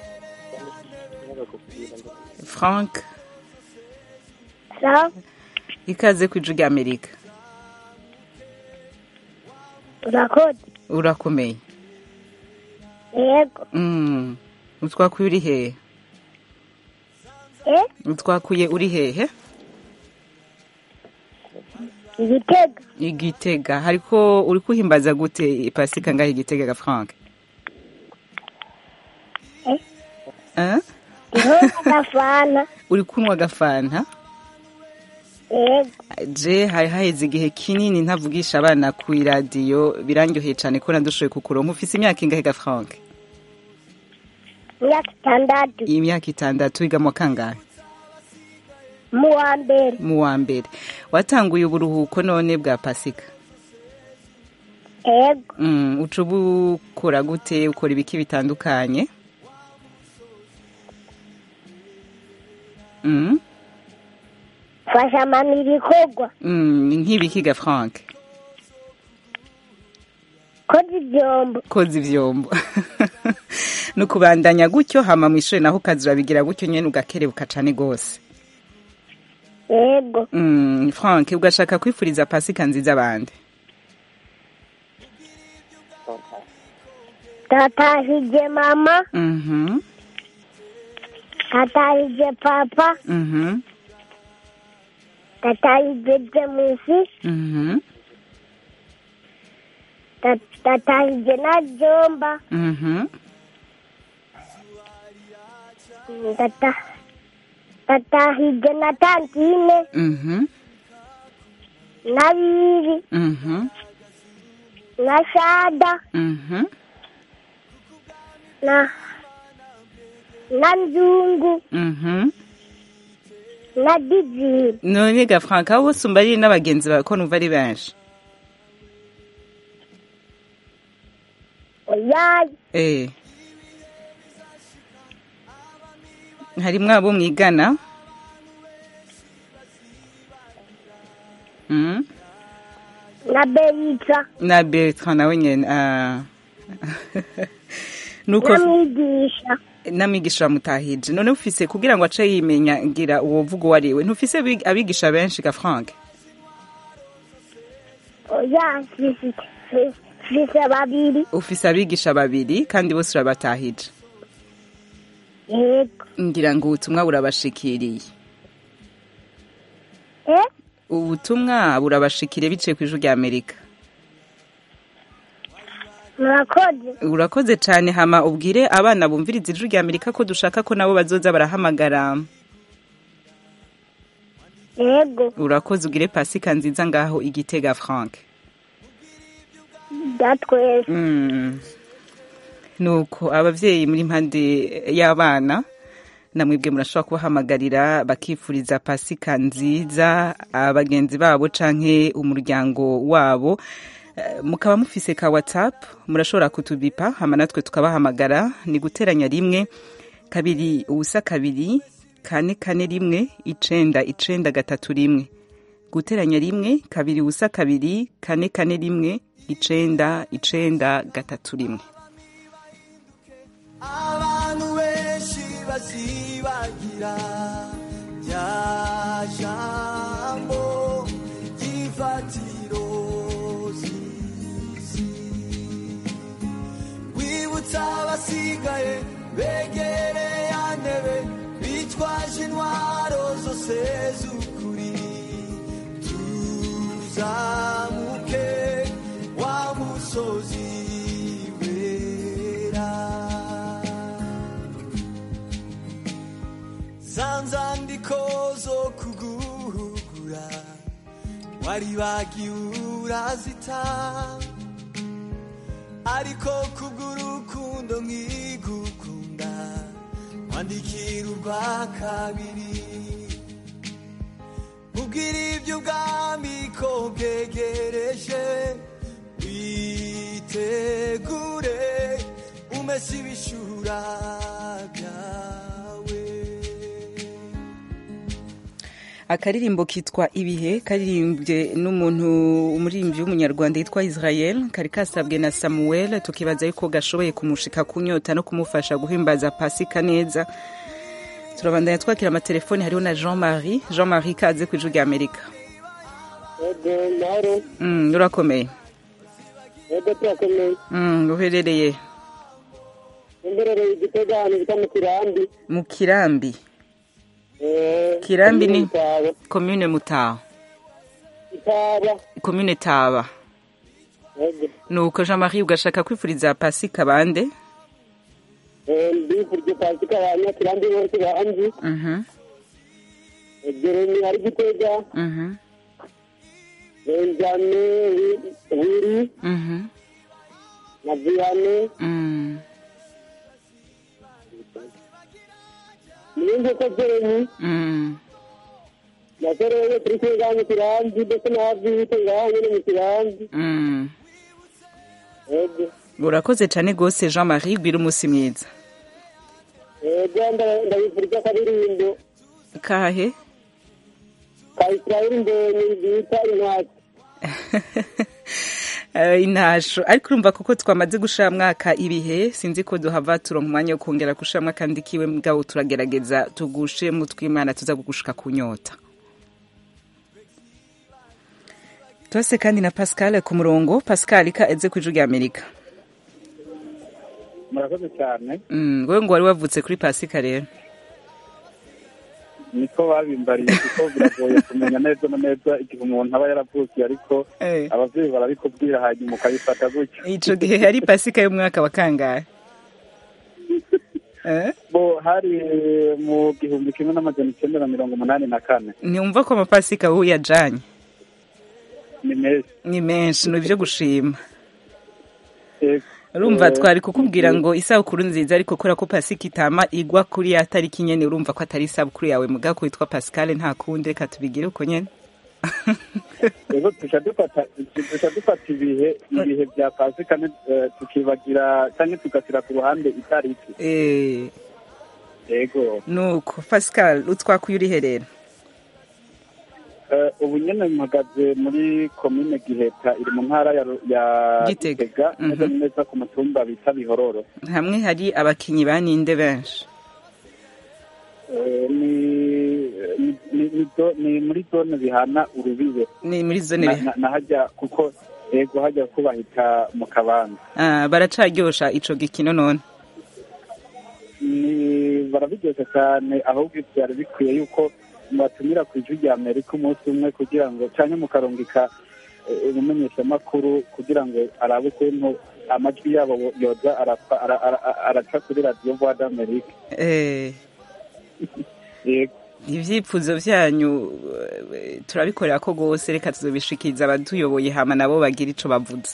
frank ikaze ku ijwi ry'amerika urakoze urakomeye yego Mm. utwakuye uri hehe eh utwakuye uri hehe igitega igitega hariko uri kuhimbaza gute pasika ngaho igitega ga frank Eh? Eh? niho agafana uri kunywa agafanta yego je hari haheze igihe kinini ntavugisha abana ku iradiyo birangyoheye cyane ko nadushoboye kukuronka ufise imyaka ingahe ga frank imyaka itandatu imyaka itandatu wiga mu wa kangahe mu wa mbere mu wa mbere watanguye uburuhuko none bwa pasika yego Mm, uca ubukora gute ukora ibiki bitandukanye Mm, fasha mama ibikorwa mm, nk'ibiki ga frank koza ibyombo koza ivyombo ni ukubandanya gutyo hama mu ishuri naho ukaza urabigira gutyo nyene ugakerebuka cane gose yego Mm, frank ugashaka kwifuriza pasika nziza abandi tatahije mama Mhm, tatahije papa mhm, tatahije jemusi mhm, ta- tatahije na jomba mhm. tata tatahije na tantine Mhm, na biri mhm, na shada mhm. na na nzungu Mhm. na diziri none ga frank aho bose umba ari n'abagenzi bawe ko numva ari benshi oyayi eh harimwo abo mwigana Mhm. na berita na bertrand nawe nyene ah. nuko na mwigisha n'amigisha bamutahije none ufise kugira ngo ace yimenya ngira uwo vuga uwo ari we ntufise abi- abigisha benshi ga frank oya mfise mfise babiri ufise abigisha babiri kandi bose urabatahije yego ngira ngo ubutumwa burabashikiriye eh ubutumwa burabashikiriye biciye ku ijwi rya amerika murakoze urakoze cyane hama ubwire abana bumviriza ijwi rya amerika ko dushaka ko nabo bazoza barahamagara yego urakoze ugire pasika nziza ngaho igitega frank datwese Mm. nuko abavyeyi muri mpande y'abana namwebwe murashobora kubahamagarira bakifuriza pasika nziza abagenzi babo canke umuryango wabo Eh, mukaba mufise ka whatsapp murashobora kutubipa hama natwe tukabahamagara ni guteranya rimwe kabiri ubusa kabiri kane kane rimwe icenda icenda gatatu rimwe guteranya rimwe kabiri ubusa kabiri kane kane rimwe icenda icenda gatatu rimwe abantu benshi bazibagira rya jambo ry'ifatiro z'isi wibutsa abasigaye begereye ya ntebe bitwaje intwaro zose z'ukuri tuzamuke wa musozi wera za nzandiko zo kuguhugura wari bagiye urazita ariko kubw'urukundo nkigukunda wandikira urwa kabiri ubwira iby'ubwami ko bwegereje witegure umese ibishura byawe akaririmbo kitwa ibihe karirimbye n'umuntu umuririmbyi w'umunyarwanda yitwa israel kari kasabwe na samuel tukibaza yuko gashoboye kumushika kunyota no kumufasha guhimbaza pasika neza turabandanya twakira amatelefoni hariho na jean marie jean marie kaze ku ijwi rya amerika yego mahoro Mm, urakomeye yego turakomeye Mm, uherereye imberereye igitega ahantu bita mu kirambi mu kirambi Eh, kirambi ni Mutaho. komine mutaho taba komine taba yego nuko jean marie ugashaka kwifuriza pasika bande Eh, mbifurije pasika abanyakirambi bose banzi Mhm, jeremi ari gitega mhm, benjame Wi- wiri mhm, na viyane mm, niyumve ko jeremi mm. na sereye turi kwiga mu kirambi ndetse n'abavite ngaho nyine mu kirambi Mm. yego urakoze cyane rwose jean marie gwira umunsi mwiza yego nda- ndabifurije akaririmbo kahe ka isirayeli mbonye bita intasi Eh, intasho ariko urumva kuko twamaze gushira mwaka ibihe sinzi ko duhava turonka umwanya wo kongera gushira mwaka ndikiwe mugabo turagerageza tugushe mu tw'imana tuza kugushika ku nyota twese kandi na pascal ku murongo pascal ka eze ku ijwi rya amerika murakoze cyane Mm, wewe ngo wari wavutse kuri pasika rero niko babimbariye kuko biragoye kumenya neza na neza igihe umuntu aba yaravukiye ariko Eh. ababyeyi barabikubwira hanyuma ukabifata gutyo ico gihe yari pasika y'umwaka wa kangahe Eh? bo hari mu gihumbi kimwe n'amajana icyenda na mirongo umunani na kane ntiwumva ko amapasika wowe uyajanye ni meza ni menshi ni ibyo gushima Yego. urumva Eh, twari kukubwira ngo isabukuru nziza ariko kubera ko pasika itama igwa kuri ya tariki nyene urumva ko atari isabukuru yawe muga ko witwa pascal nta kundi reka tubigire uko nyene rero tuca dufata tuca dufata ibihe ibihe bya pasika ne- eh, tukibagira cyangwa tugashyira ku ruhande itariki Eh, yego nuko pascal utwakuye uriherera Eh, ubu nyine mpagaze muri komine giheta iri mu ntara ya Ru- ya Gitega. gitega Mhm. neza neza ku mutumba bita bihororo hamwe hari abakinyi ba ninde benshi Eh, ni ni- ni- ni zo- ni muri zone bihana urubibe ni muri zone Na- biha- na- na hajya kuko yego hajya kubahita mu kabanza Ah, baracaryosha ico gikino none ni barabiryoshye cyane ahubwo byari bikwiye yuko mubatumira ku ijwi rya amerika umunsi umwe kugira ngo cyangwa mukarungika eh, umumenyeshamakuru kugira ngo arabe ukuntu amajwi yabo yoza arapfa- ara- ara- araca kuri radiyo voix d'amerique Eh, yego ivyifuzo vyanyu eh, turabikorera ko rwose reka tuzobishikiriza abatuyoboye hama nabo bagira ico bavuze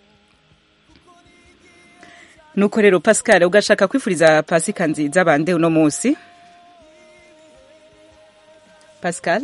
nuko rero pascal ugashaka kwifuriza pasika nziza bande uno munsi pascal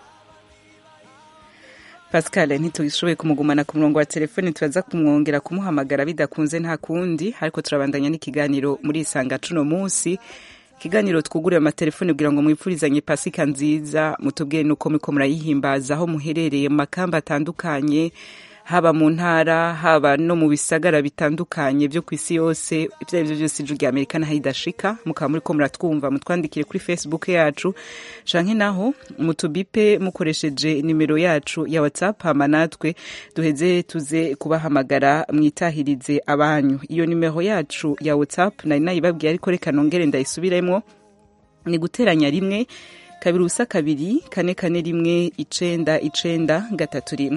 pascal ntitugishoboye kumugumana ku murongo wa telefoni turaza kumwongera kumuhamagara bidakunze nta kundi ariko turabandanya n'ikiganiro muri isanga cuno munsi ikiganiro twugurira amatelefoni kugira ngo mwifurizanye pasika nziza mutubwire nuko muriko murayihimbaza aho muherereye mu makamba atandukanye haba mu ntara haba no mu bisagara bitandukanye byo ku isi yose ibyo ari byo byose ijwi rya amerika naho idashika mukaba muriko muratwumva mutwandikire kuri facebook yacu canke naho mutubipe mukoresheje nimero yacu ya whatsapp hama natwe duheze tuze kubahamagara mwitahirize abanyu iyo nimero yacu ya whatsapp nari nayibabwiye ariko reka nongere ndayisubiremwo ni guteranya rimwe kabiri ubusa kabiri kane kane rimwe icenda icenda gatatu rimwe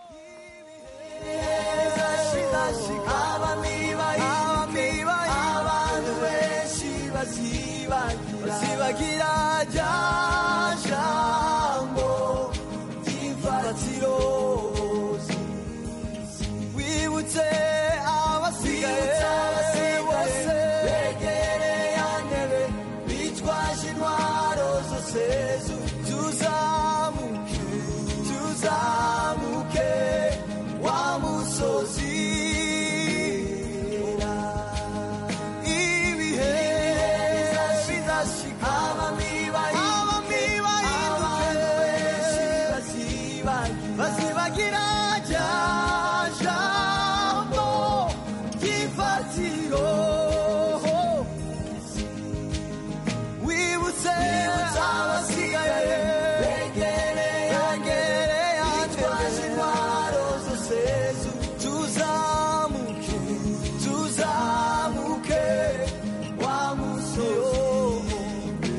abantu benshi bazibagira rya jambo ry'imfatiro wibutse abasigaye bose begereye ya ntebe bitwaje intwaro zose tuzamuke tuzamuke wa musozi ibihe bizashika abamiba bazibagira rya jambo ry'ifatiro wibutse abasigaye begereye bitwaje intwaro zose tuzamuke tuzamuke wa musozi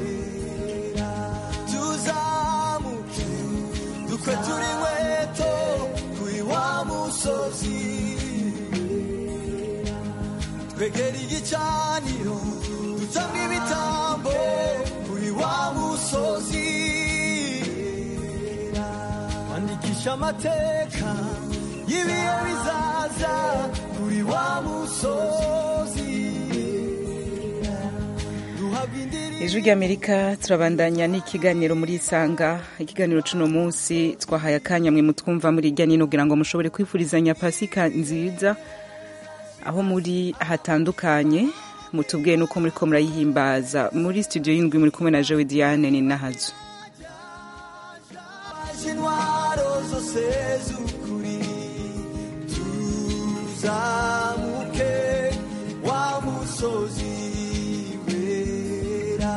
tuzamuke dukwe turi inkweto twegera igicaniro dutanga ibitambo kuri wa musozi andikisha amateka y'ibihe bizaza kuri wa musozi duhabwa indirimbo ijwi ry'amerika turabandanya n'ikiganiro muri isanga ikiganiro cuno munsi twahaye akanya mwe mutwumva muri irya nino kugira ngo mushobore kwifurizanya pasika nziza aho muri hatandukanye mutubwiye nuko muri ko murayihimbaza muri studio y'indwi muri kumwe na jewe diane ni nahazo intwaro zose z'ukuri tuzamuke wa musozi wera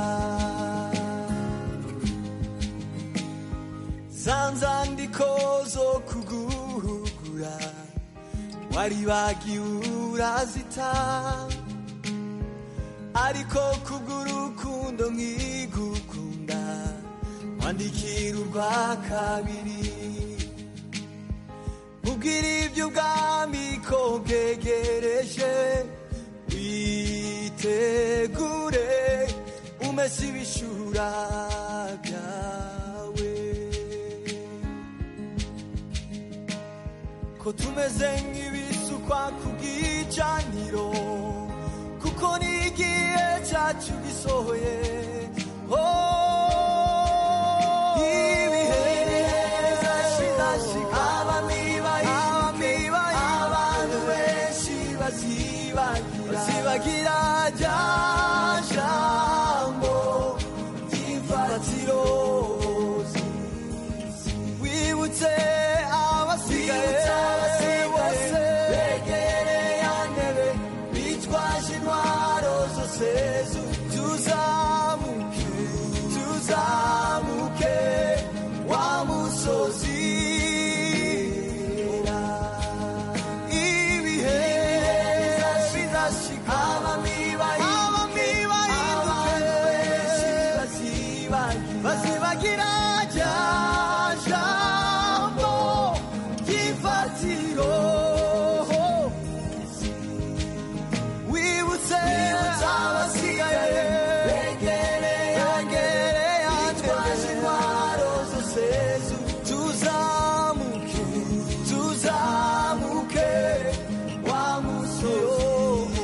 za nzandiko zo kuguhugura wari bagiwe urazita ariko kubw'urukundo nkigukunda wandikira urwa kabiri ubwira iby'ubwami ko bwegereje witegure umese ibishura byawe ko tumeze nk'ibisukwa ku bw'icaniro kuko ni igihe cyacu gisohoye Oh, ibihe bizashira, abami bahinduke, abantu benshi bazibagira bazibagira rya jambo ry'imfatiro wibutse abasigaye bose begereye ya ntebe bitwaje intwaro zose zu- tuzamuke tuzamuke wa musozi ibihe bizashika abami bahinduke bazibagira rya jambo ry'ifatiro wibutse abasigaye begereye begereye twaje intwaro zose zu- tuzamuke tuzamuke wa musozi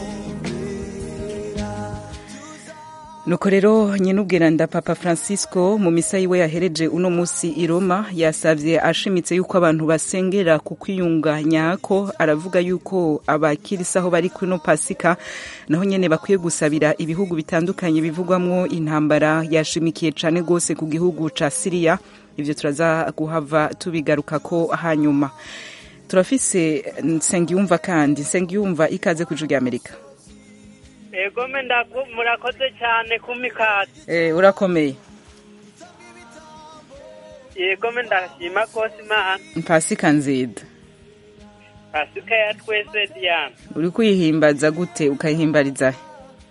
nuko rero nyenubwiranda papa francisco mu misa yiwe yahereje uno musi i roma yasavye ashimitse yuko abantu basengera ku kwiyunganya ko aravuga yuko abakirisi aho bari kuno pasika naho nyene bakwiye gusabira ibihugu bitandukanye bivugwamwo intambara yashimikiye cane gose ku gihugu ca siriya ivyo turaza guhava tubigarukako hanyuma turafise nsengiyumva kandi nsengiyumva ikaze ku ijuru rya amerika ego me ndaku- murakoze cyane kumikazi Eh, urakomeye yego me ndashima kose imana pasika nzida pasika ya twese diana uri kuyihimbaza gute ukayihimbariza he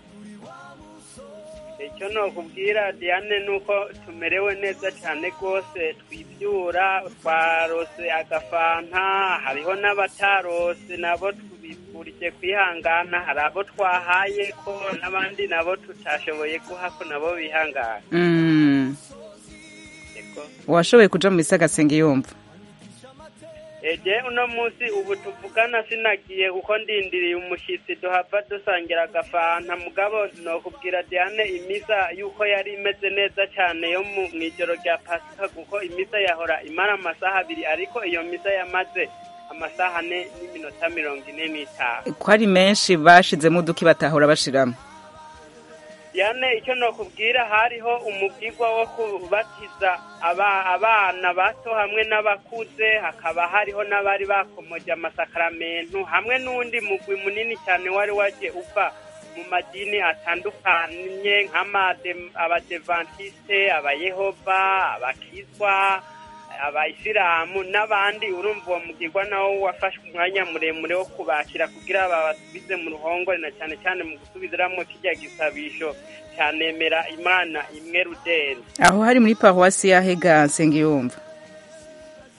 icyo nokubwira diane ni uko tumerewe neza cyane rwose twibyura twarose agafanta hariho n'abatarose nabo tubifurije kwihangana hari abo twahaye ko n'abandi nabo tutashoboye guha ko nabo bihangana Mm. Ego. washoboye kuja mu isi agasenge yumva eje uno munsi ubu tuvugana sinagiye kuko ndindiriye umushyitsi duhava dusangira agafanta mugabo nokubwira diane imisa yuko yari imeze neza cyane yo mu mu ijoro rya pasika kuko imisa yahora imara amasaha abiri ariko iyo misa yamaze amasaha ane n'iminota mirongo ine n'itanu ko ari menshi bashizemo uduki batahora bashiramo diane icyo nokubwira hariho umubwirwa wo kubatiza aba- abana bato hamwe n'abakuze hakaba hariho n'abari bakomoje amasakaramentu hamwe n'undi mugwi munini cyane wari waje uva mu madini atandukanye nk'abadevantiste abayehova abakizwa abayisilamu n'abandi urumva uwo mugirwa nawo wafashe umwanya muremure wo kubakira kugira babasubize mu ruhongore na cyane cyane mu gusubizamo kijya gisabisho cyanemera imana imwe rudeni aho hari muri paruwasi ya hega nsenge yumva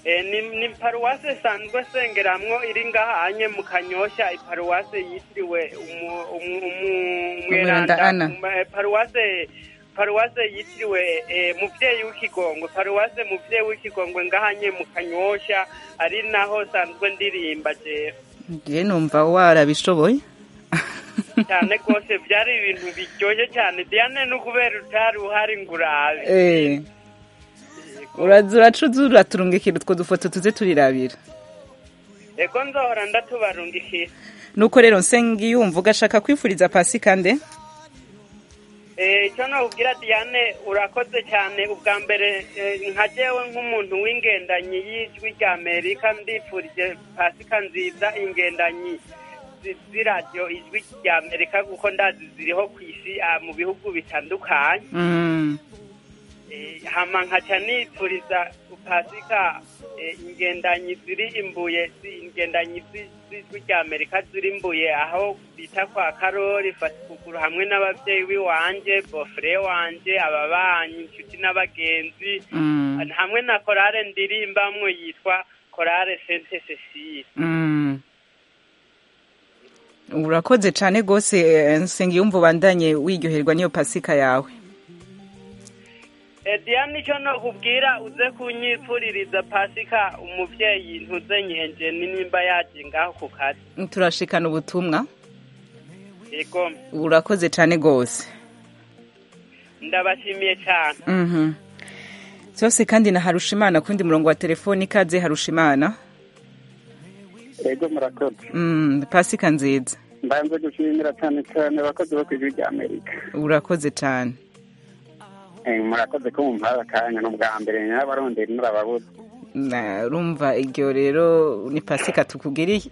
Eh, ni, ni paruwase sanzwe sengeramwo iri ngaha anye mu kanyosha iparuwase yitiriwe umu- umu- umu- Umweranda Ana. um, eh, paruwase paruwase yitiriwe eh, muvyeyi w'ikigongwe paruwase muvyeyi w'ikigongwe ngahanye mu kanyosha ari naho sanzwe ndirimba jewe ngiye numva warabishoboye cyane rwose byari ibintu biryoshye cyane diane no kubera utari uhari ngo urabe Eh. uraza uracuza uraturungikira utwo dufoto tuze turirabira ego nzohora ndatubarungikira nuko rero nsengiyumva ugashaka kwifuriza pasika nde Eh, icyo nokubwira diane urakoze cyane ubwa mbere eh, nka jewe nk'umuntu w'ingendanyi y'ijwi rya amerika ndifurije pasika nziza ingendanyi zi- z'iradiyo ijwi rya amerika kuko ndazi ziriho ku isi ah, mu bihugu bitandukanye Mm. Eh, hama nkaca nifuriza pasika eh, ingendanyi ziri imbuye zi- ingendanyi zi- z'ijwi rya amerika ziri imbuye aho bita kwa karori fatikuguru hamwe n'ababyeyi b'iwanje bofure wanje ababanyi inshuti n'abagenzi Mm. hamwe na korale ndirimbamwo yitwa korale sente cecile Mm. urakoze cyane rwose eh, nsengiyumva ubandanye wiryoherwa n'iyo pasika yawe Eh, diane icyo nokubwira uze kunyipfuririza pasika umuvyeyi ntuze nyenje ni nimba yaje ngaho ku kazi turashikana ubutumwa yego urakoze cyane rwose ndabashimiye cyane Mhm. zose kandi na harushimana kundi murongo wa telefoni ikaze harushimana ego murakoze Mm, pasika nziza mbanze gushimira cyane cyane abakozi bo ku ijwi rya amerika urakoze cyane Eh, murakoze ko mumpaye akanya ni ubwa mbere n'abaronderi murababuze Na- urumva iryo rero ni pasika tukugiriye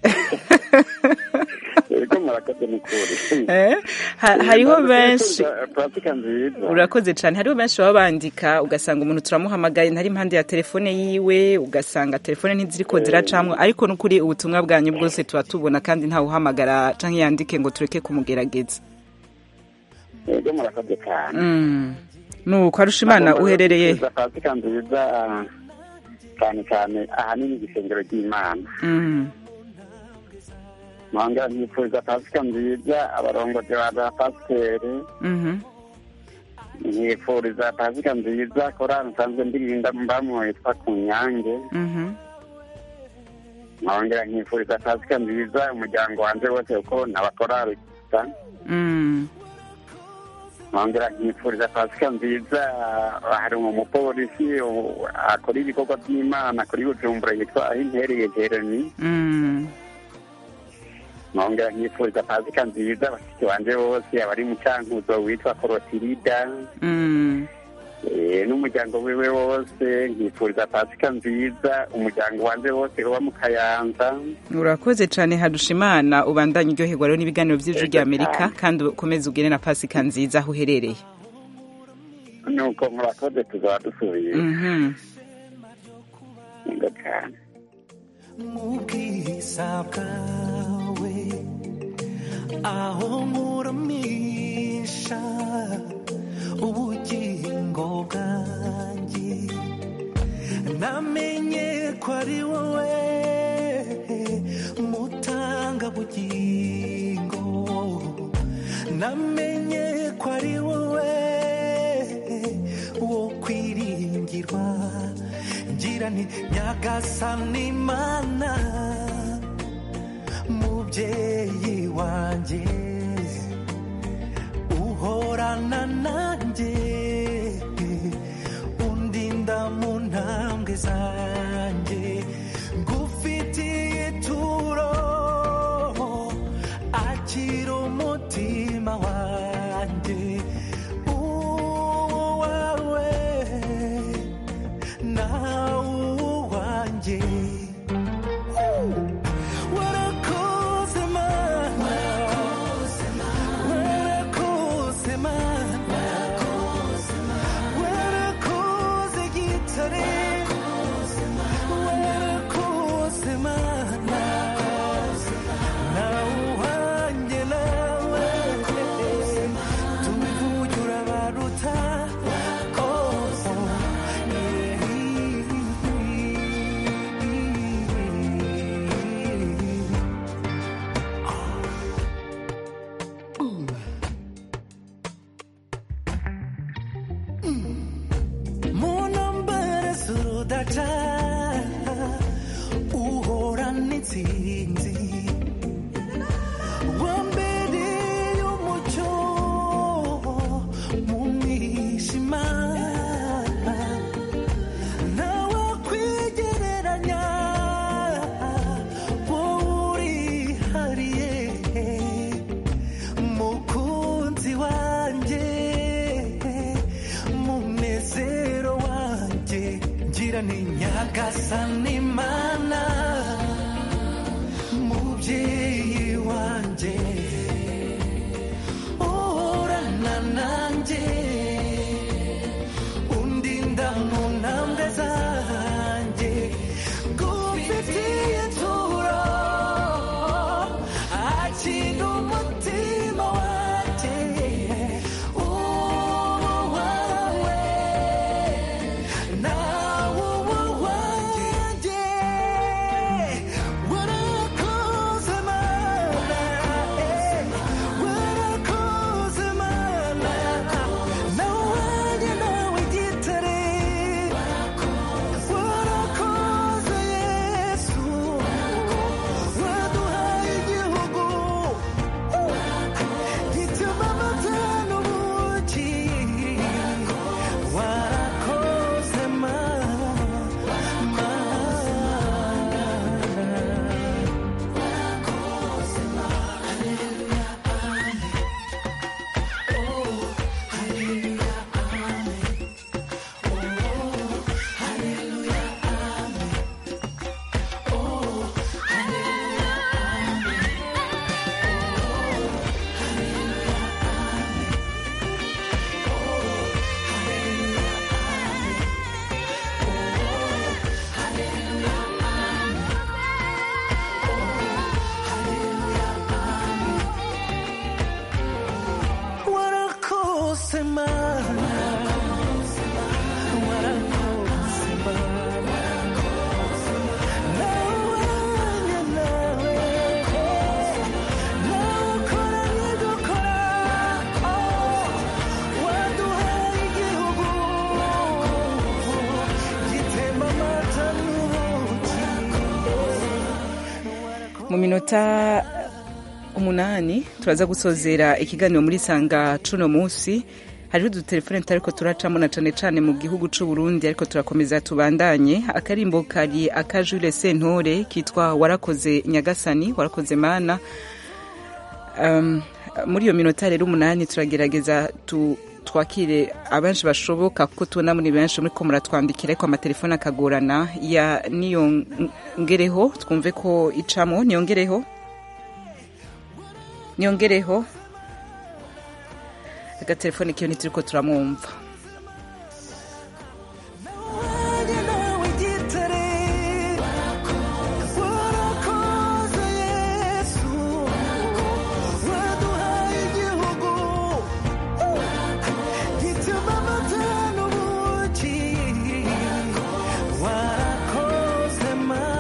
ego murakoze ni kuri Eh, ha- hariho Mbanze benshi kubifuza pasika nziza urakoze cyane hariho benshi baba bandika ugasanga umuntu turamuhamagaye ntari impande ya telefone yiwe ugasanga telefone ntiziriko ziracamwo ariko n'ukuri ubutumwa bwanyu bwose tuba tubona kandi ntawe uhamagara canke yandike ngo tureke kumugerageza ego murakoze cyane Mm. nuko arushimana uherereye Kubifuza pasika nziza cyane cyane ahanini igisengero ry'imana Mm. mwongera nkifuriza pasika nziza abarongozi ba ba pasiteri Mhm. nkifuriza pasika nziza korali nsanzwe ndirinda mbamwo yitwa ku nyange Mhm. nkongera nkifuriza pasika nziza umuryango wanje wose kuko nabakorali gusa Mm. nkongera nkifuriza pasika nziza hari umupolisi u- akora ibikorwa by'imana kuri bujumbura yitwa aho impereye jeremy Mm. nkongera nkifuriza pasika nziza bashiki banje bose abari mu cankuzo witwa korotirida Mm. Eh, n'umuryango wiwe wose nkifuriza pasika nziza umuryango wanje wose uba mu kayanza urakoze cyane harushimana ubandanye uryoherwa rero n'ibiganiro by'ijwi rya amerika kandi ukomeze ugire na pasika nziza aho uherereye nuko murakoze tuzaba dusubiye Mhm. Yego cyane mu bwiza bwawe aho nkuramisha ubugingo bwanjye namenye ko ari wowe mutanga bugingo namenye ko ari wowe wo kwiringirwa ngira nti nyagasani imana mubyeyi wanjye uhorana nanjye undinda mu ntambwe zanjye ngufitiye ituro akira umutima wanjye uwawe nawe uwanjye warakoze mana warakoze mana warakoze gitare warakoze mana nawe uwanjye nawe udaca uhorana intsinzi wambereye umucyo mu mwijima nawe kwigereranya wowe urihariye mukunzi wanjye munezero wanjye ngira ni nyagasani imana mubyeyi wanjye uhorana nanjye undinda mu ntambwe zanjye ngufitiye turo akira umutima wanjye uwawe nawe uwanjye warakoze mana warakoze mana nawe nawe gitare warakoze yesu waduhaye igihugu gituma amata n'ubuki warakoze mana warakoze mana warakoze mana nawanya nawe nawukora n'igukora waduhaye igihugu gitemba amata n'ubuki mu minota umunani turaza gusozera ikiganiro muri sanga cuno munsi hariho udutelefone tutariko turacamo na cane cane mu gihugu c'u Burundi ariko turakomeza tubandanye akarimbo kari aka Jules Sentore kitwa warakoze nyagasani warakoze mana um, muri iyo minota rero umunani turagerageza tu twakire abenshi bashoboka kuko tubona muri benshi muriko muratwandikira ariko amatelefone akagorana ya niyongereho twumve ko icamo niyongereho niyongereho agatelefone kiyo ntituriko turamwumva nawe gitare warakoze yesu waduhaye igihugu gituma amata n'ubuki warakoze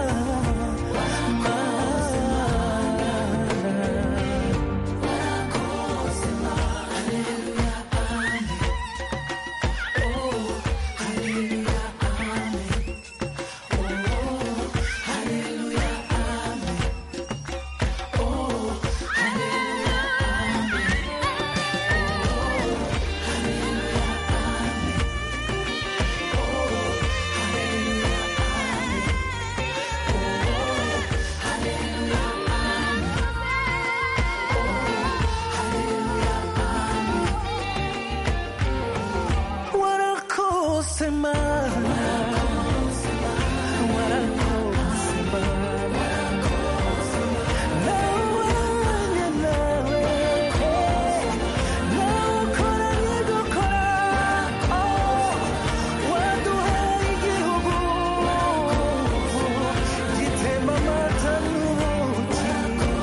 warakoze mana warakoze mana nawanya nawe nawukora n'igukora waduhaye igihugu gitemba amata n'ubuki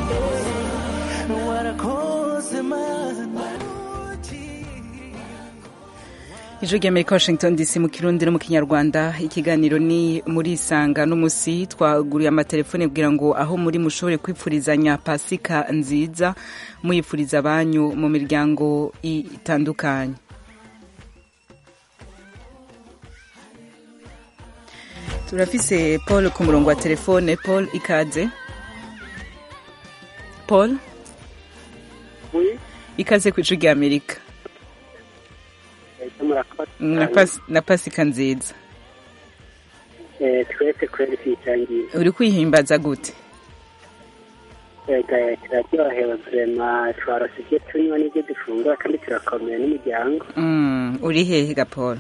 warakoze mana ijwi ry'amerika washington dc mu kirundi no mu kinyarwanda ikiganiro ni muri isanga n'umusi twaguriye amatelefone kugira ngo aho muri mushobore kwipfurizanya pasika nziza muyipfuriza abanyu mu miryango itandukanye turafise paul ku murongo wa telefone paul ikaze paul ikaze ku ijwi rya amerika na Pas- na pasika nziza twese kubera twitangiye uri kwihimbaza gute ega turaryohewe vrema twarose ibyo tunywa n'ibyo dufungura kandi turakomeye n'umuryango Mm, uri hehe ga paul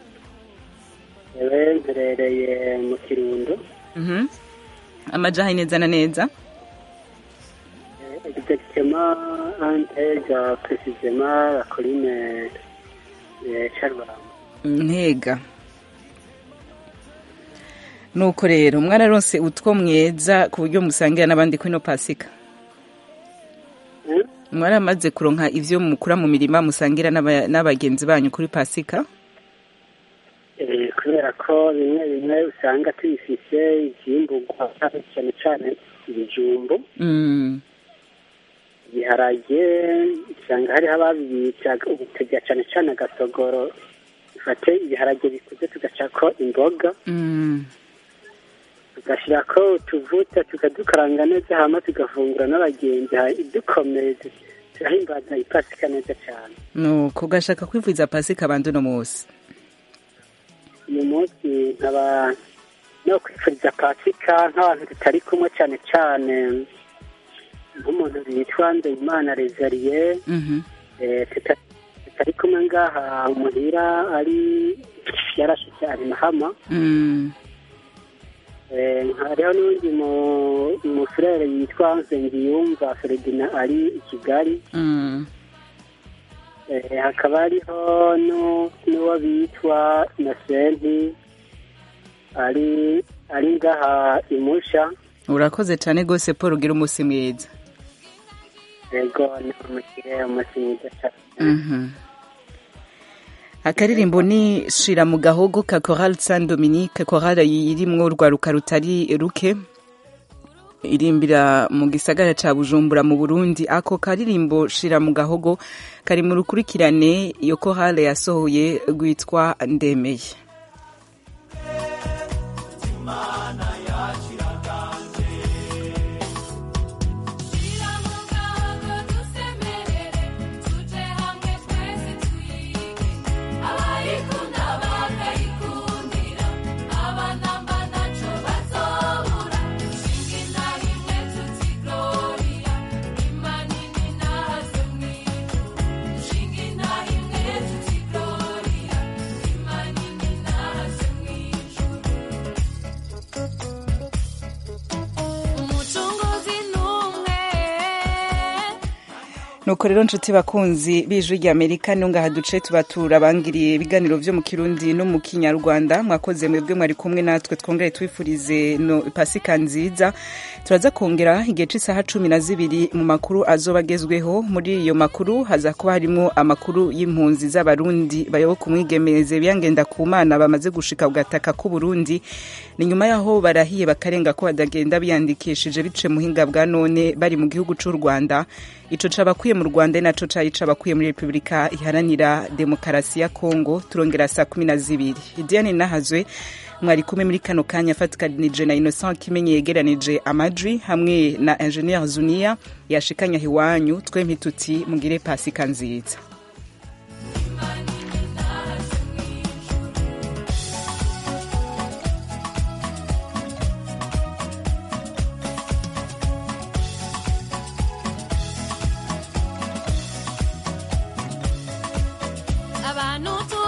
yewe mperereye mu kirundo Mhm. amajaha neza na neza exactement antega précisément la colline eh, charbaramba ntega nuko rero mwararonse utwo mweza ku buryo musangira n'abandi kuri ino pasika mwaramaze kuronka ivyo mukura mu mirima musangira n'aba- n'abagenzi banyu kuri pasika Eh, kubera ko bimwe bimwe usanga tubifise ivyimburwa cyane cyane ibijumbu Mm, ibiharage usanga hariho ababibita ubutegera cyane cyane agasogoro dufate ibiharage bikuze tugacako imboga mm. tugashyirako utuvuta tukadukaranga neza hama tugafungura n'abagenzi ha- dukomeye tu- turahimbaza ipasika neza cyane nuko ugashaka kwivuza pasika abandi uno munsi uyu munsi nkaba no kwifuriza pasika nk'abantu tutari kumwe cyane cyane nk'umuntu witwa Nzeyimana Rezariye Mhm. eh, tuta- tutari kumwe ngaha muhira ari yarashitse ari mahama Mm, Eh, hariho n'undi mu- umufurere yitwa Nsengiyumva Ferdinand ari i Kigali mm. Eh, hakaba hariho nu- n'uwo bitwa Innocent ari ari ngaha imusha urakoze cyane rwose paul ugira umunsi mwiza yego ni umukire umunsi mwiza cyane Mhm. akaririmbo ni shira mu gahogo ka Chorale Saint Dominique chorale irimwo urwaruka rutari ruke irimbira mu gisagara ca Bujumbura mu Burundi ako karirimbo shira mu gahogo kari mu rukurikirane iyo chorale yasohoye rwitwa ndemeye umucunguzi n'umwe nuko rero nshuti bakunzi b'ijwi rya amerika nungaha duce tuba turabangiriye ibiganiro vyo mu kirundi no mu kinyarwanda mwakoze mwebwe mwari kumwe natwe twongere twifurize no pasika nziza turaza kongera igihe c'isaha cumi na zibiri mu makuru azoba agezweho muri iyo makuru haza kuba harimwo amakuru y'impunzi z'abarundi bayoboka umwigemeze biyangenda ku mana bamaze gushika ku gataka k'uburundi ni nyuma yaho barahiye bakarenga ko badagenda biyandikishije bice muhinga bwa none bari mu gihugu c'u rwanda ico cabakwiye mu rwanda ari naco cari cabakwiye muri repubulika iharanira demokarasi ya kongo turongera saa kumi na zibiri diane nahazwe mwari kumwe muri kano kanya afatikanije na innocent kimenyi yegeranije amajwi hamwe na ingenieur zunia yashikanya iwanyu twempi tuti mugire pasika nziza abantu tu